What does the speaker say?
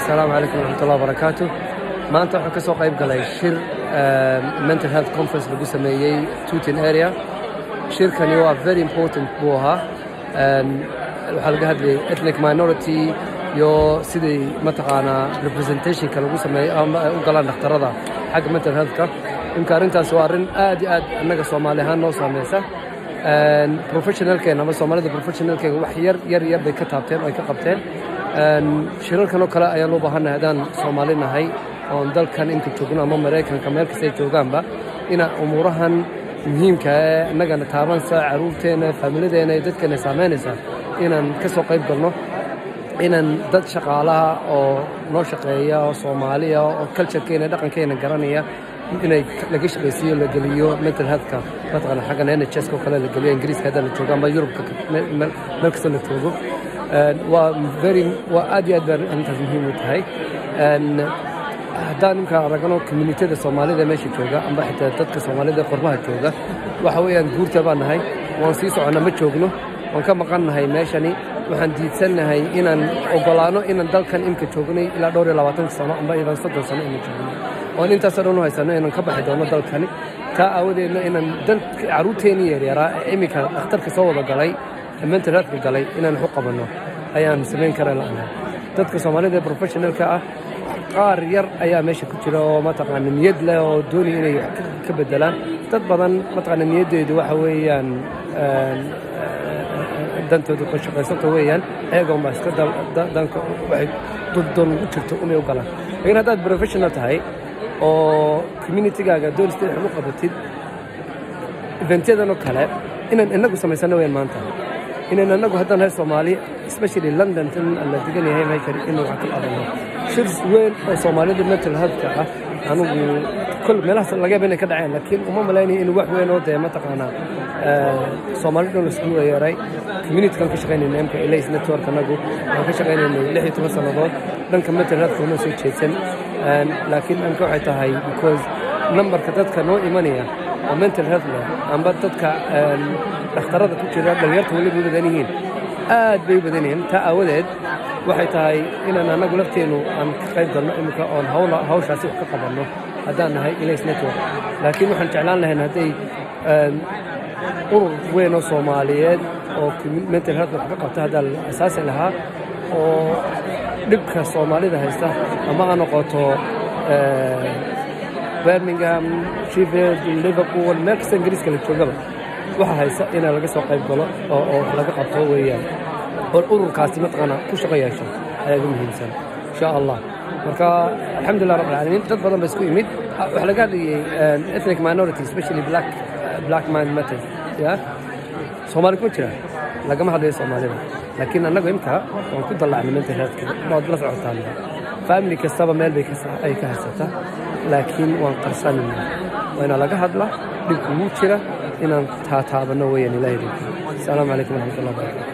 asalaamu calaykum waraxmatullahi wabarakaatu maanta waxaan ka soo qayb galay shir mental health conference lagu sameeyey tutin area shirkani waa very important buu ahaa waxaa laga hadlayay ethnic minority iyo sidai mataqaanaa representationka lagu sameeyo ama ay u galaan dhakhtarada xagga mental healthka imka arrintaas waa arrin aad iyo aad annaga soomaali ahaan noo saameysa professionalkeena ama soomaalida professionalkeega wax yar yar yar bay ka taabteen oo ay ka qabteen shirarkan oo kale ayaan loo baahannahay haddaan soomaali nahay oon dalkan inta joogno ama maraykanka meel kastay joogaanba ina umuurahan muhiimka ee annagana taabansa caruurteenna faamiladeena iyo dadkeena saameynaysa inaan ka soo qayb galno inaan dad shaqaalaha oo noo shaqeeya oo soomaaliya oo culturekeena dhaqankeena garanaya inay laga shaqaysiiyo la geliyo mental healthka mataqana xaggan nhs oo kale la geliyo ingiriiska hadda la joogo ama yurubka meel kasta la joogo waa very waa aad iyo aad baa arrintaas muhiim u tahay haddaan imka aragno communityada soomaalida meesha jooga amba xitaa dadka soomaalida qorbaha jooga waxa weeyaan guurta baan nahay waan sii soconna ma joogno waan ka maqan nahay meeshani waxaan diidsannahay inaan ogolaano inaan dalkan imka joognay ilaa dhowr iyo labaatan sano amba ilaa soddon sano inaan joogno oon intaasoo dhan u haysano inaan ka baxi doono dalkani taa aawadeedna inaan carruurteennii yaryaraa ee iminka dhakhtarka soo wada galay ee mental healthka galay inaan waxu qabanno ayaan samayn kara la'nahay dadka soomaalida ee professionalka ah qaar yar ayaa meesha ku jira oo mataqaana niyad leh oo doonaya inay ka bedelaan dad badan mataqaana niyaddeedu waxa weeyaan dantooda ku shaqaysanta weeyaan ayagoon baa iska danka waxay doon ugu jirto umay u galaan laakiin haddaad professional tahay oo communitygaaga doonista wax u qabatid eventyadan oo kale inaan inagu samaysano weyaan maanta inaan anagu haddaan nahay soomaali especially london tan la degan yahay meeshan inuu wax ka qabanno shir weyn oo soomaalida mental healthka ah anigu kol meelahaas laga yaaba inay ka dhaceen laakiin uma malaynayo in wax weyn oo dee mataqaanaa soomaali dhan laisku yeeray communitykan ka shaqaynayna imka elays network anagu waan ka shaqaynaynay lix iyo toban sannadood dhanka mental healthka uma soo jeedsan laakiin dhanka waxay tahay because numberka dadka noo imanaya oo mental health leh amba dadka dhakhtarada ku jira dhalinyarta weliba u badan yihiin aad bay u badan yihiin taa aawadeed waxay tahay inaan annagu lafteennu aan ka qayb galno iminka oon hawshaasi wax ka qabanno haddaan nahay elays network laakiin waxaan jeclaan lahayn hadday urur weyn oo soomaaliyeed oo mental health wax ka qabta haddaa la asaasi lahaa oo dhibka soomaalida haysta ama ha noqoto birmingham sheffield liverpool meel kasta ingiriiska la joogaba waxa haysta inaa laga soo qayb galo oo wax laga qabto weeyaan oo ururkaasi mataqaana ku shaqo yeesho ayaa ugu muhiimsan insha allah marka alxamdulilah rabbil caalamiin dad badan ba isku yimid waxaa laga hadlayay ethnic minority especially black black mind matters ya soomaali kuma jira lagama hadlayo soomaalida laakiin annagu imka waan ku dallacnay mental healthka waad la socotaan family kastaba meel bay ay ka haysataa laakiin waan qarsanayna waa inaa laga hadla dhibku wuu jira inaan taataabanno weeyaan ilaahay asalaamu calaykum waraxmatullahi barakatu